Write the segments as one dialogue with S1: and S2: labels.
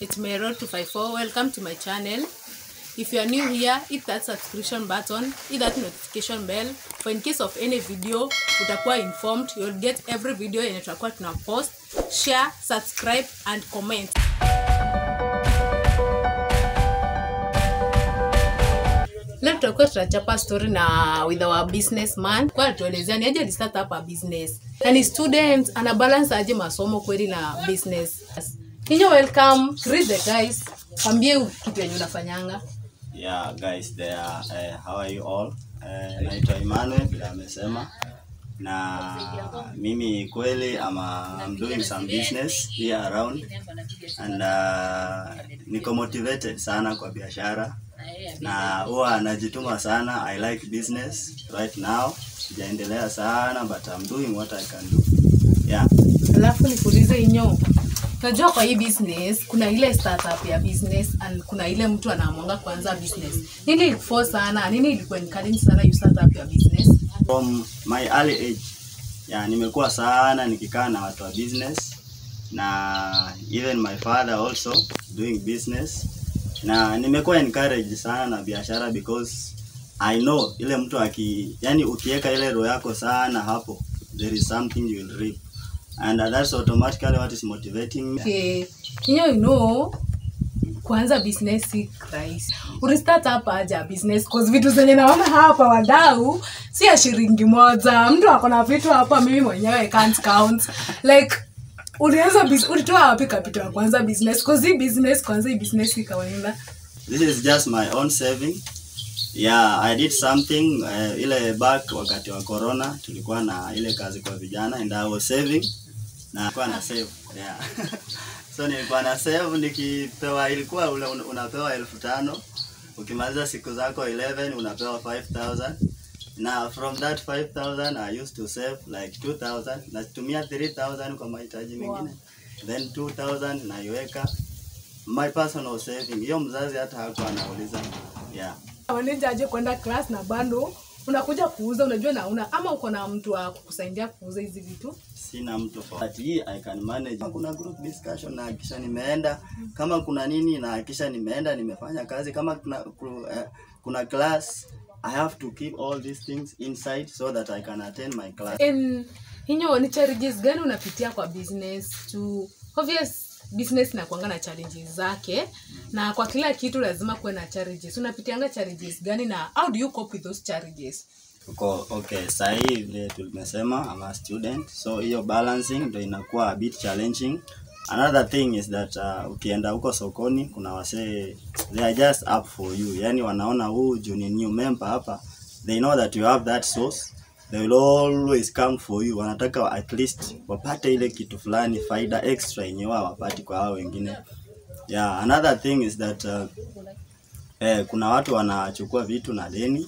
S1: It's Mero 254. Welcome to my channel. If you are new here, hit that subscription button, hit that notification bell. For in case of any video, utakuwa informed. You'll get every video yenye tutakuwa tuna post. Share, subscribe and comment. Leo tutakuwa tunachapa story na with our businessman. Kwa atuelezea ni aje alistart up a business. Na ni student ana balance aje masomo kweli na business. Kinyo welcome, greet the guys. Kwambie kitu yenye unafanyanga.
S2: Yeah, guys there. Uh, how are you all? Uh, naitwa Emmanuel vile amesema na mimi kweli ama I'm doing some business here around and uh, niko motivated sana kwa biashara na huwa najituma sana. I like business right now, sijaendelea sana but I'm doing what I can do. Yeah.
S1: Alafu nikuulize inyo. Unajua kwa hii business kuna ile startup ya business and kuna ile mtu anaamwanga kuanza business. Nini ilikuforce sana? Nini ilikuwa encourage sana you start up your business?
S2: From my early age yeah, nimekuwa sana nikikaa na watu wa business na even my father also doing business na nimekuwa encouraged sana na biashara because I know ile mtu aki yani ukiweka ile roho yako sana hapo there is something you will reap and that's automatically what is motivating me
S1: Okay. Kinyo you know kuanza business si rahisi. Ulistart hapa aja business cause vitu zenye naona hapa wadau si ya shilingi moja. Mtu ako na vitu hapa mimi mwenyewe can't count. Like ulianza bus ulitoa wapi capital ya kuanza business? Cause hii business kwanza hii business si kawaida.
S2: This is just my own saving. Yeah, I did something uh, ile back wakati wa corona tulikuwa na ile kazi kwa vijana and I was saving na nilikuwa na save. Yeah. so nilikuwa na save nikipewa ilikuwa ule un- unapewa elfu tano ukimaliza siku zako 11 unapewa 5000 na from that 5000 I used to save like 2000 natumia 3000 kwa mahitaji mengine then 2000 naiweka my personal saving. Hiyo mzazi hata hakuwa anauliza. Yeah.
S1: Waneja aje kwenda class na bando unakuja kuuza unajua na una ama uko na mtu wa kukusaidia kuuza hizi vitu.
S2: Sina mtu for but hii I can manage. Kama Kuna group discussion na hakisha nimeenda, kama kuna nini na hakisha nimeenda nimefanya kazi, kama kuna ku- eh, kuna class I have to keep all these things inside so that I can attend my class.
S1: In hinyo ni challenges gani unapitia kwa business to obvious business inakuanga na challenges zake na kwa kila kitu lazima kuwe na challenges unapitianga challenges gani na how do you cope with those challenges
S2: Uko okay, saa hii vile tulimesema I'm a student, so hiyo balancing ndio inakuwa a bit challenging. Another thing is that uh, ukienda huko sokoni kuna wasee they are just up for you, yani wanaona huu juu ni new member hapa, they know that you have that source, they will always come for you. Wanataka at least wapate ile kitu fulani faida extra yenye wao wapati kwa hao wengine. Yeah, another thing is that uh, eh, kuna watu wanachukua vitu na deni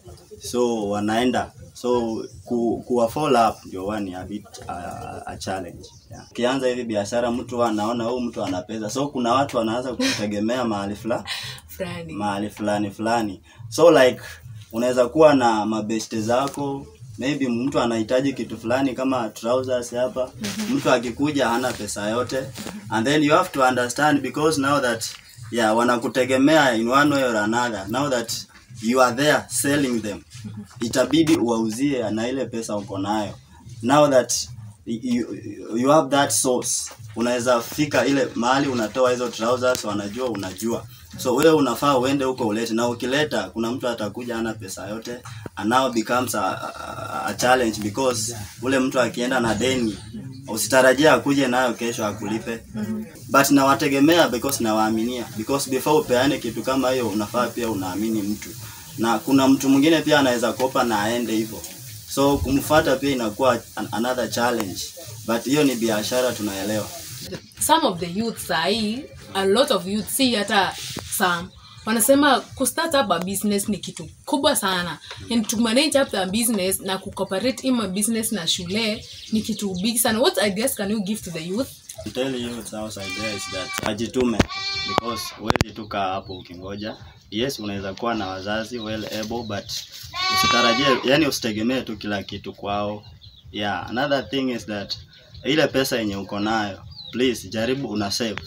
S2: so wanaenda so ku, kuwa follow up ndio wani a bit uh, a challenge yeah. Ukianza hivi biashara mtu huwa anaona huyu mtu ana pesa, so kuna watu wanaanza kutegemea mahali fulani
S1: fulani
S2: mahali fulani fulani, so like unaweza kuwa na mabeste zako maybe mtu anahitaji kitu fulani kama trousers hapa, mtu akikuja hana pesa yote, and then you have to understand because now that yeah wanakutegemea in one way or another, now that you are there selling them, itabidi uwauzie na ile pesa uko nayo. Now that you, you have that source, unaweza fika ile mahali unatoa hizo trousers, wanajua unajua so wewe unafaa uende huko ulete, na ukileta kuna mtu atakuja ana pesa yote, and now becomes a, a, a challenge because ule mtu akienda na deni usitarajia akuje nayo kesho akulipe, but nawategemea because nawaaminia, because before upeane kitu kama hiyo unafaa pia unaamini mtu, na kuna mtu mwingine pia anaweza kopa na aende hivyo, so kumfuata pia inakuwa an, another challenge, but hiyo ni biashara, tunaelewa.
S1: some of the youth sahii a lot of youth si hata some wanasema kustart up a business ni kitu kubwa sana and to manage up a business na kucooperate in a business na shule ni kitu big sana what ideas can you give to the youth
S2: To tell you it's our idea is that ajitume because huwezi tu kaa hapo ukingoja. Yes, unaweza kuwa na wazazi well able but usitarajie, yani usitegemee tu kila kitu kwao. Yeah, another thing is that ile pesa yenye uko nayo please jaribu una save.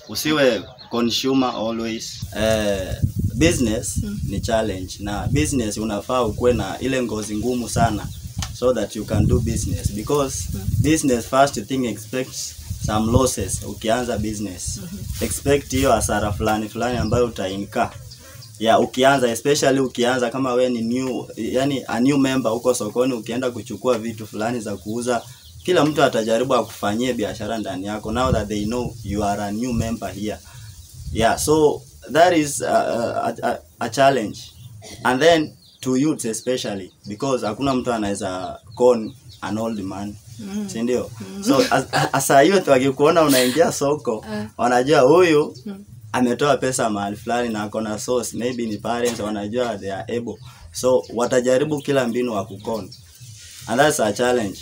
S2: usiwe consumer always eh, business ni challenge na business unafaa ukuwe na ile ngozi ngumu sana so that you can do business because business first thing expects some losses ukianza business expect hiyo hasara fulani fulani ambayo utainka ya ukianza especially ukianza kama we ni new yani a new member huko sokoni ukienda kuchukua vitu fulani za kuuza kila mtu atajaribu akufanyie biashara ndani yako now that they know you are a new member here yeah so that is a, a, a, a challenge and then to youths especially because hakuna mtu anaweza con an old man mm. si ndio so as, as a youth wakikuona unaingia soko wanajua huyu ametoa pesa mahali fulani na ako na source maybe ni parents wanajua they are able so watajaribu kila mbinu wa kukon and that's a challenge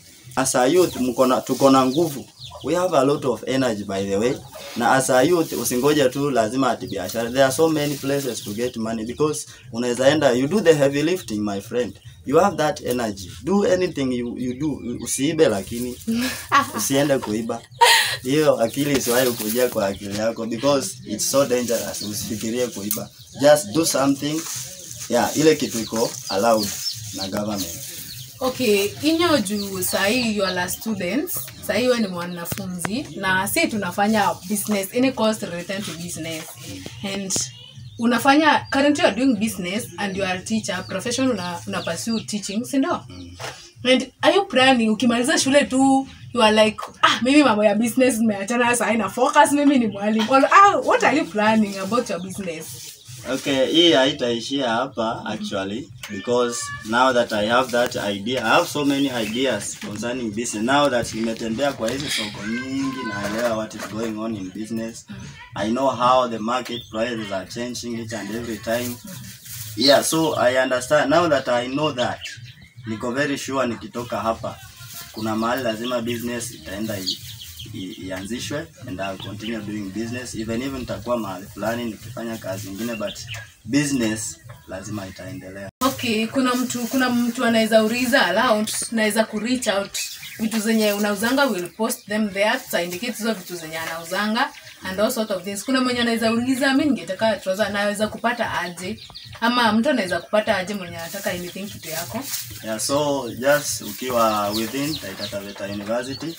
S2: as a youth mko na tuko na nguvu we have a lot of energy by the way na as a youth usingoje tu lazima ati biashara there are so many places to get money because unaweza enda you do the heavy lifting my friend you have that energy do anything you, you do usiibe lakini usiende kuiba hiyo akili isiwahi kujia kwa akili yako because it's so dangerous usifikirie kuiba just do something yeah ile kitu iko allowed na government
S1: okay inyo juu sahii you are a student sahii we ni mwanafunzi na si tunafanya business any cost related to business and unafanya currently you are doing business and you are a teacher profession una, una pursue teaching sindo and are you planning ukimaliza shule tu you are like ah mimi mambo ya business nimeachana sahii na focus mimi ni mwalimu Or, ah, what are you planning about your business
S2: Okay, hii haitaishia hapa actually because now that I have that idea, I have so many ideas concerning business. Now that nimetembea kwa hizi soko nyingi, naelewa what is going on in business. I know how the market prices are changing each and every time. Yeah, so I understand now that I know that. Niko very sure nikitoka hapa kuna mahali lazima business itaenda i- i- ianzishwe and I'll continue doing business even even nitakuwa mahali fulani nikifanya kazi nyingine but business lazima itaendelea.
S1: okay kuna mtu kuna mtu anaweza uliza aloud naweza ku reach out vitu zenye unauzanga will post them there tuta indicate hizo vitu zenye anauzanga and all sort of things kuna mwenye anaweza uliza mi ningetaka trouser naweza kupata aje ama mtu anaweza kupata aje mwenye anataka anything kitu yako
S2: Yeah, so just ukiwa within Taita Taveta University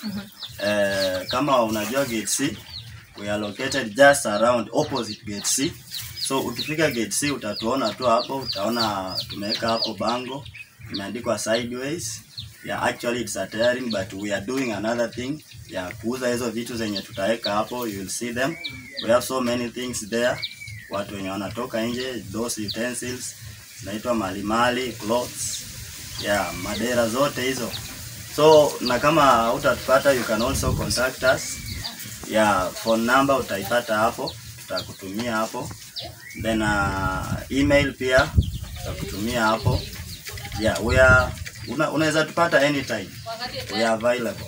S2: eh, kama unajua gate C we are located just around opposite gate C so ukifika gate C utatuona tu hapo utaona tumeweka hapo bango imeandikwa sideways yeah, actually it's a tailoring but we are doing another thing ya yeah, kuuza hizo vitu zenye tutaweka hapo you will see them we have so many things there watu wenye wanatoka nje those utensils zinaitwa malimali clothes yeah, madera zote hizo so na kama utatupata you can also contact us yeah, phone number utaipata hapo tutakutumia hapo then uh, email pia tutakutumia hapo yeah, we are una, unaweza tupata anytime we are available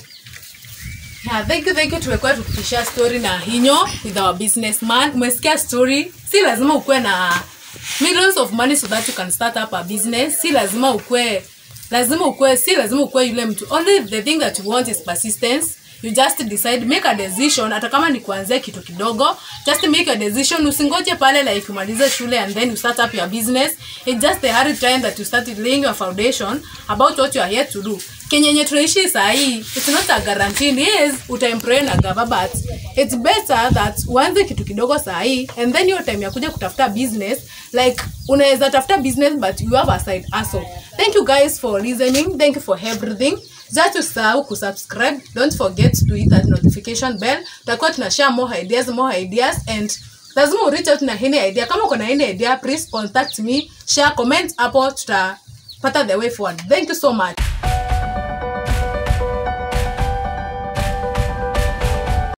S1: Yeah, thank you, thank you. Tumekuwa tukishare story na Hinyo with our businessman. Umesikia story, si lazima ukuwe na millions of money so that you can start up a business. Si lazima ukuwe lazima ukuwe si lazima ukuwe yule mtu. Only the thing that you want is persistence. You just decide, make a decision, hata kama ni kuanzia kitu kidogo, just make a decision. Usingoje pale like umalize shule and then you start up your business. It's just the hard time that you started laying your foundation about what you are here to do kenyenye tunaishi sahii it's not a guarantee yes utaemploy na gava but it's better that uanze kitu kidogo sahii and then hiyo time ya kuja kutafuta business like unaweza tafuta business but you have a side hustle thank you guys for listening thank you for everything just usahau kusubscribe don't forget to hit that notification bell tutakuwa tunashare more ideas more ideas and lazima ureach out na any idea kama uko na any idea please contact me share comment hapo tutapata the way forward thank you so much